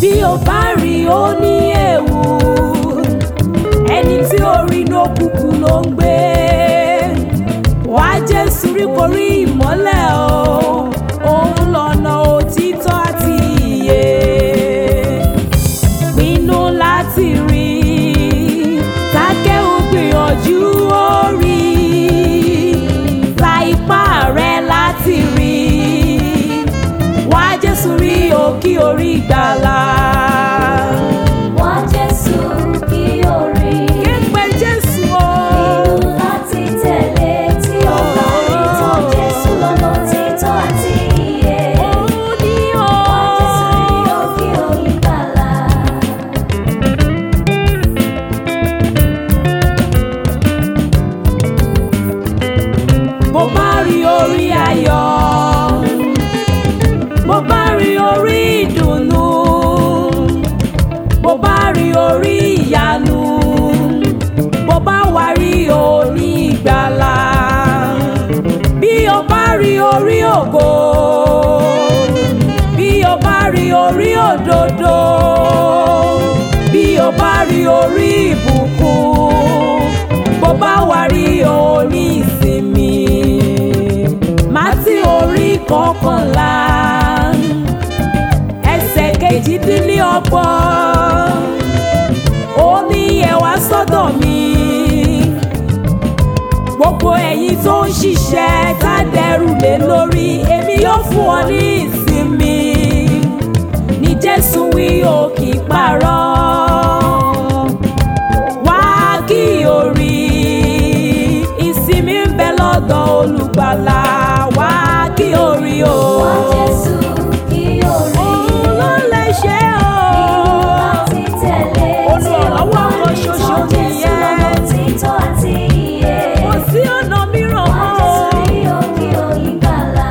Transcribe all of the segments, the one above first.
bí o bá rí ó ní ewu ẹni tí orí inú òkùnkùn ló ń gbé wá Jésù rí korí ìmọ́lẹ̀ o òun lọ́nà òtítọ́ àti ìyè pinnu láti rí tákẹ́wò gbìyànjú ó rí ta ipá rẹ láti rí wá Jésù rí òkì orí ìgbàlà. Wá Jésù kí o rí. Képe Jésù o. Pinnu láti tẹ̀lé tí o bá rí tán Jésù lọ́nà títọ́ àti ìyè. Òun ni o. Wá Jésù rí òkè onígbàlà. Bó bá rí orí ayọ̀, bó bá rí orí ìdùnnú, bó bá rí orí ìyanu, bó bá wá rí orí ìgbàlà, bí o bá rí orí ògo, bí o bá rí orí òdodo, bí o bá rí orí ìbùkún, bó bá wá rí orí ìsinmi. Mátí orí kọkànlá ẹsẹ̀ kejìdínlọ́gbọ̀n ó ní ẹ wá sọ́dọ̀ mi gbogbo ẹ̀yin tó ń ṣiṣẹ́ tá dẹrù lé lórí èmi yóò fún ọ ní ìsinmi ní Jésù wí ó kì í parọ́ wá kí o rí ìsinmi ń bẹ lọ́dọ̀ olùgbàlà wá kí o rí o. Wá Jésù kí o rí. Òun ló lè ṣe Pinnu o. láti tẹ̀lé tí o Olùrànlọ́wọ́ bá kan rí ṣoṣo tán Jésù nìyẹn. lọ́nà títọ́ àti ìyè. Kò sí ọ̀nà mìíràn Wá Jésù mọ́. rí òkè onígbàlà.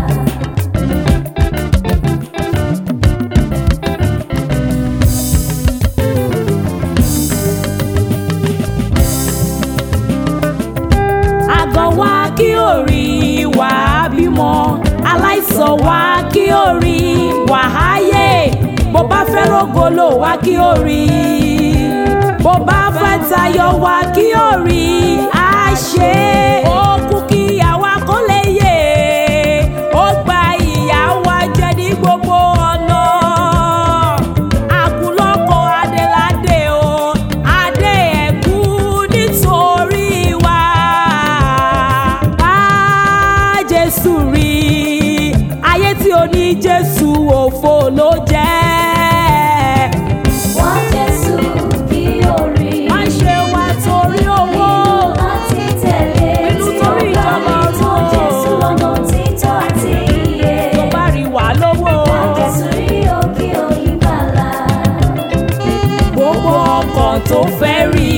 Àgàn wá kí o rí wà á bímọ. Aláìsàn wá kí o rí wà á yè. Bó bá fẹ́ rògbòlò wá kí o rí. Bó bá fẹ́ tayọ wá kí o rí. Á ṣe ó kú kí àwa kó lè yè. Ó gba ìyà wa jẹ ní gbogbo ọ̀nà. Àkùlọ́kọ̀ Adéládé o, Adé ẹ̀kú nítorí wa. Bá Jésù rí, ayé tí o ní Jésù òfo ló jẹ́. Wá Jésù kí o rí. Má ṣe wá torí owó. Pinnu láti tẹ̀lé Pinnu tí o torí bá ìjọba rí tán ọ̀run. Jésù lọ́nà títọ́ àti ìyè. Tó bá rí wà lówó. Wá Jésù rí òkè onígbàlà. gbogbo ọkàn tó fẹ́ rí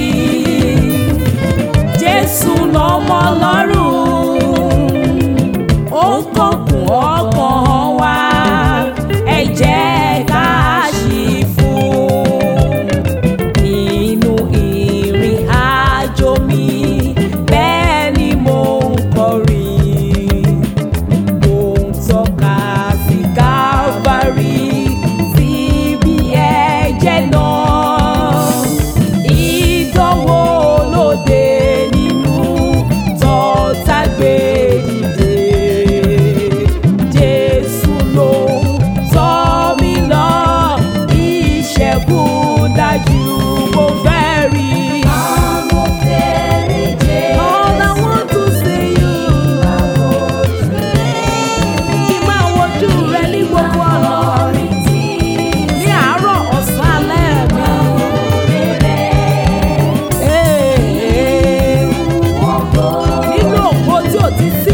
jésù lọ́mọ lọ́rùn ó ń kọkùn ọkàn wa ẹ jẹ́ ká ṣí fún nínú ìrìn àjò mi bẹ́ẹ̀ ni mo ń kọrin mo ń tọ́ka sí Calvary síbi ẹ̀jẹ̀ náà. Ìdánwò lóde nínú tọ́ta gbé dìde. Jésù ló tọ́ mi lọ, ìṣẹ́gun dájú mo fẹ́ rí. Àmọ́ fẹ́rẹ̀ jẹ́ All I want to see you. Kí n máa wojú rẹ ní gbogbo ọ̀nà. orin tí Ní àárọ̀ ọ̀sán alẹ́ mi. rere Ee, wọ́n kọ́. Nínú òpó tí ò ti sí